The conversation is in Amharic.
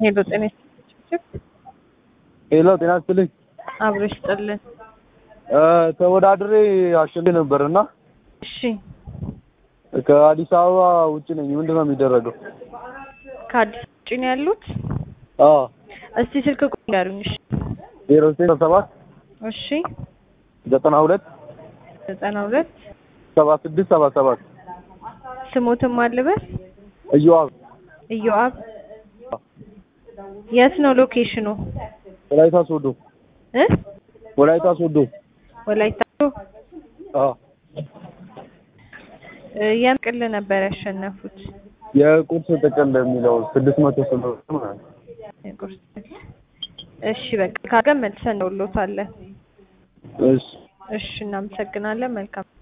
ሄሎ ጤና ይስጥልኝ። ሄሎ ጤና ይስጥልኝ። አብሮ ይስጥልን። ተወዳድሬ አሸንፌ ነበር እና እሺ ከአዲስ አበባ ውጭ ነኝ። ምንድን ነው የሚደረገው? ከአዲስ ውጭ ነው ያሉት? አዎ እስቲ ስልክ ቁጥር ንገሩኝ። እሺ ዜሮ ዘጠኝ ሰባት እሺ ዘጠና ሁለት ዘጠና ሁለት ሰባ ስድስት ሰባ ሰባት ስሞትም አልበስ እዮአብ ኢዮአብ የት ነው ሎኬሽኑ? ወላይታ ሶዶ እ ወላይታ ሶዶ ወላይታ አዎ እ የምን ቅል ነበር ያሸነፉት? የቁርስ ጥቅል የሚለው ስድስት መቶ ስምንት ማለት ነው። የቁርስ ጥቅል። እሺ በቃ ካገን መልሰን እንደውሎታለን። እሺ እሺ እናመሰግናለን። መልካም